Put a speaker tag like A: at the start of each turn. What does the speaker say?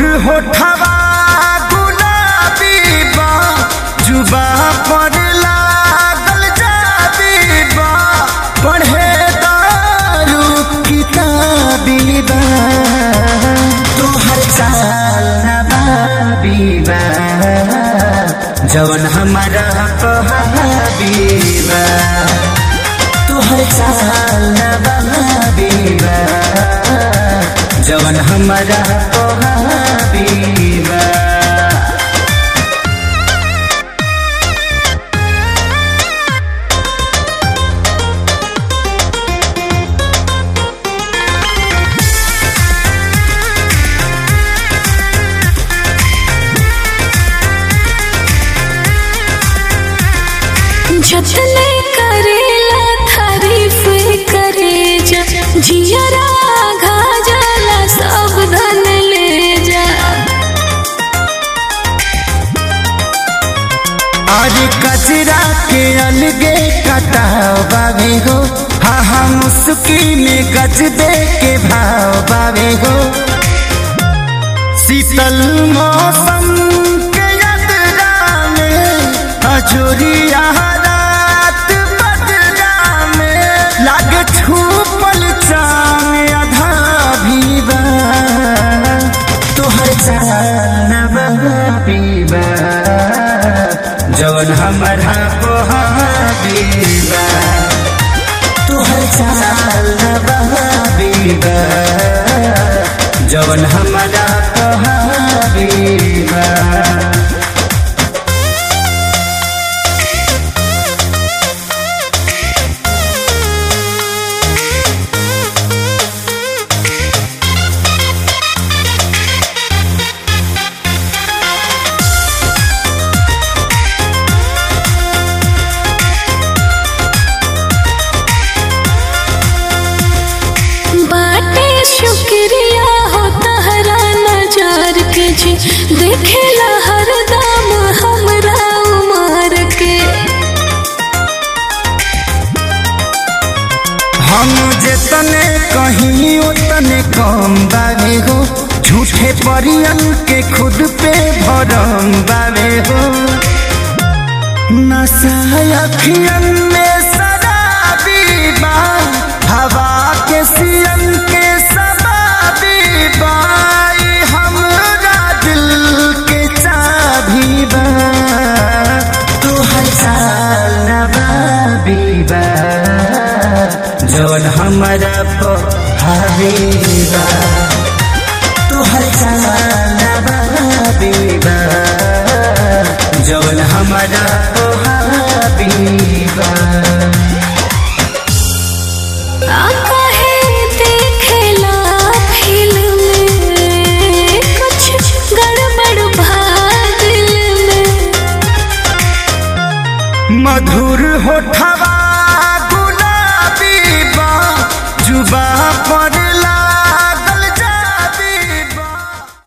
A: होठवा गुलाबी बा जुबा पर लागल जाबी बा पढ़े दारू किताबी बा तोहर चाल नबाबी बा जवन हमारा कहाबी बा तोहर चाल नबाबी बा जवन हमारा कहाबी बा
B: जतने करेला तारीफ करे जा जियरा घा जाला सब धन ले जा
A: आज कचरा के अलगे कटाव बावे हो हा हा मुस्की में गज दे के भाव बावे हो शीतल मौसम के यात्रा में अजोरिया रात बदरा में लागे छूपल चांद आधा भी बा तोहर चाल पीबा जवन हमारा पोहाबीबा तोहर चाल पीबा जवन हमारा पोहाबीबा
B: बाटे शुक्रिया हो तहरा नजार के जी देखेला हरदम हमरा उमर के
A: हम जितने कहीं उतने कम बावे हो झूठे परियन के खुद पे भरम बावे हो नशा अखियन में शराबी बा हवा के सियन के शबाबी बा ई हमरा दिल के चाबी बा तोहर चाल नबाबी बा जवन हमारा पहाबीबा तोहर चाल नबाबीबा जवन हमारा पहाबीबा
B: आका है देखेला फिल्म में कुछ गड़बड़ भा दिल में
A: मधुर होठवा गुलाबी बा जुबा पर ला